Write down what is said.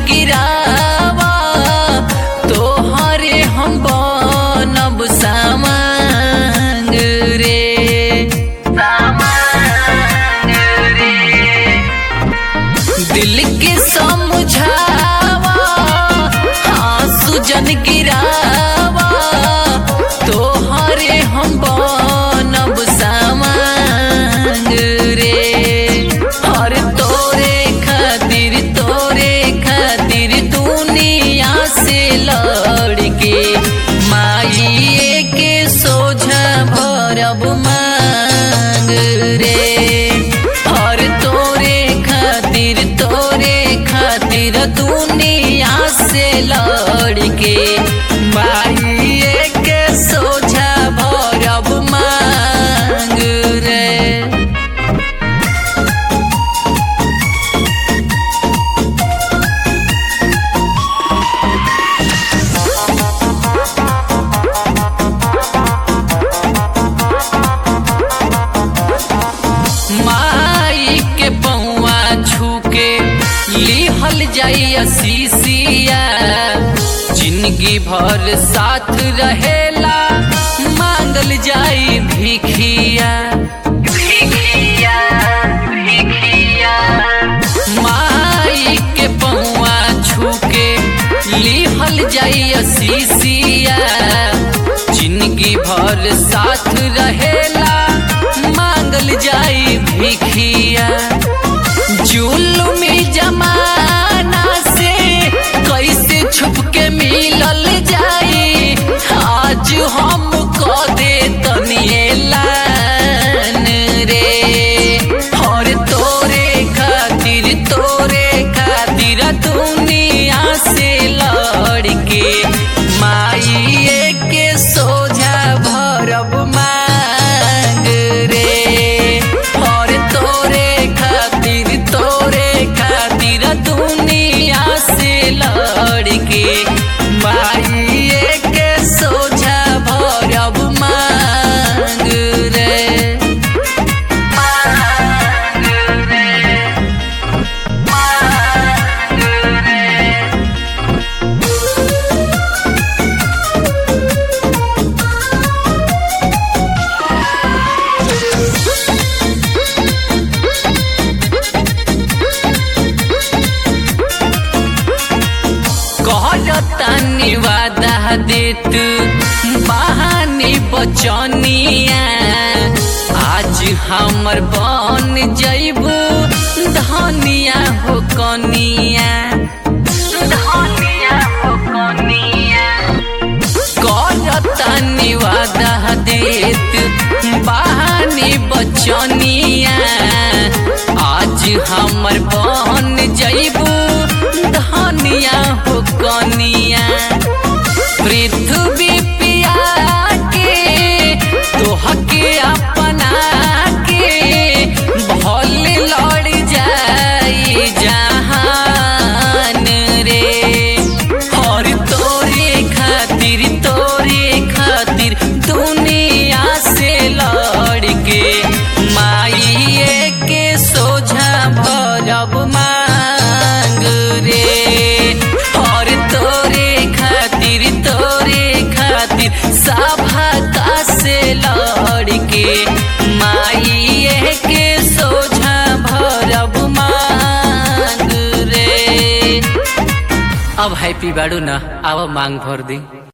गिरावा तोहरे हम बनब सामांग रे सामांग रे दिल के समझावा आंसू जन गिरावा तोहरे हम बनब सामांग रे और तोरे खातिर तोरे खातिर दुनिया से लड़ के माइए के सोझा भरब मांग रे और तोरे खातिर तोरे खातिर दुनिया से लड़ के माइए के सोझा भरब मांग रे माई के पौआ छूके लिहल जाइया सीसिया जिंदगी भर साथ रहेला मांगल जाई भिखिया भिखिया भिखिया माई के पौआ छूके लिहल जाइया सीसिया जिंदगी भर साथ रहेला मांगल जाई भिखिया जुलुमी जमाना से कैसे छुप के मिलल जाई आज हम क दे तनिएलान रे और तोरे खातिर तोरे खातिर दुनिया से लड़ के माइए के सोझा भरब मांग रे और तोरे खातिर तोरे खातिर दुनिया से लड़ के माइए के सोझा भरब मांग रे मांग रे मांग रे कहतानी वादा देत बहानी बचनिया आज हमर बन जइबू धनिया हो कनिया धनिया हो कनिया करतानी वादा देत बहानी बचनिया आज हमर बन जइबू धनिया हो कनिया पृथ्वी पिया के तोहके अपना के भल लड़ जाई जहान रे और तोरे खातिर तोरे खातिर दुनिया से लड़ के माइए के सोझा भरब मांग रे और तोरे खातिर तोरे खातिर सभा का से लड़ के माइए के सोझा भरब मांग रे अब हैप्पी बाड़ू न आव मांग भर दी